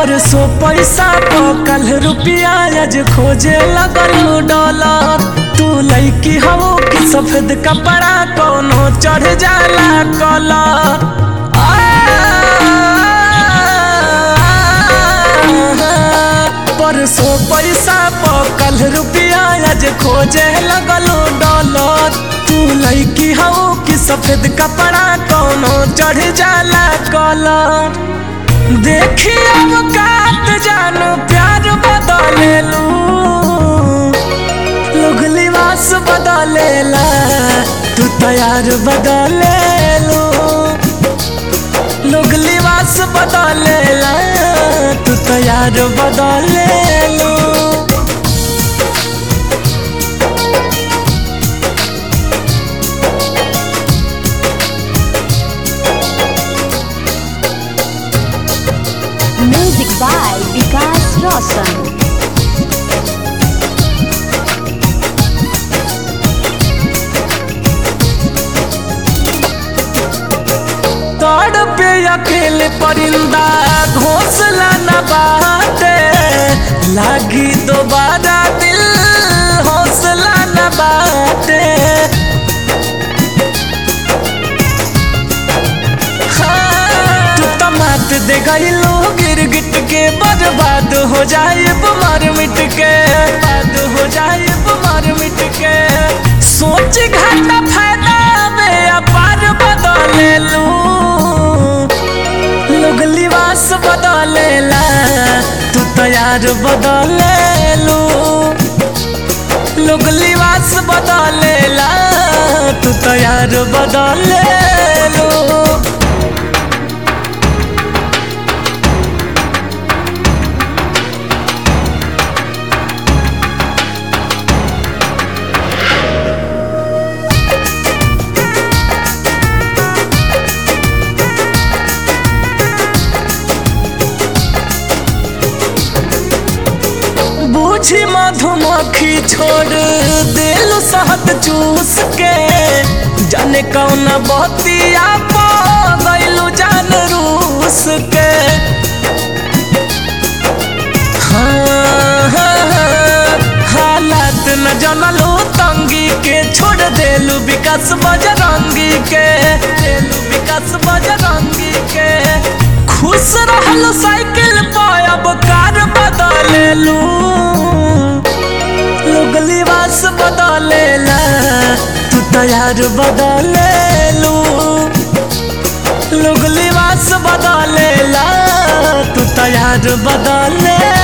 परसों पैसा कल रुपया आज खोजे लगल डॉलर तू लैकी हो कि सफेद कपड़ा कोनो चढ़ जाला कलर परसों पैसा कल रुपया आज खोजे लगल डॉलर तू लैकी हो कि सफेद कपड़ा कोनो चढ़ जाला कलर देखी अब कात जानो प्यार बदलेलू लोग लिबास बदलेला तू तैयार बदलेलू लोग लिबास बदलेला तू तैयार बदलेलू Music by Vikas Roshan. तोड़ पे अकेले परिंदा घोंसला न बाटे लागी दोबारा दिल हौसला न बाटे हाँ, तू तो मात दे गईलो गिरगिट के बर्बाद हो जाए मार मिट के बर्बाद हो जाए मार मिट के सोच घाटा फायदा में अपार बदले लू लोग लिबास बदलेला तू तैयार बदले लू लोग लिबास बदलेला तू तैयार बदले लू बूझी मधुमक्खी छोड़ दिल शहद चूस के जाने कौन बतिया पा गइलू जान रूस के हाँ, हाँ, हाँ, हालात न जनलू तंगी के छोड़ देलू विकास बजरंगी के देलू विकास बजरंगी के खुश रहलू साइकिल पर अब कार बदलेलू लोग लिबास बदलेला तू तैयार बदलेलू लोग लिबास बदलेला तू तैयार बदले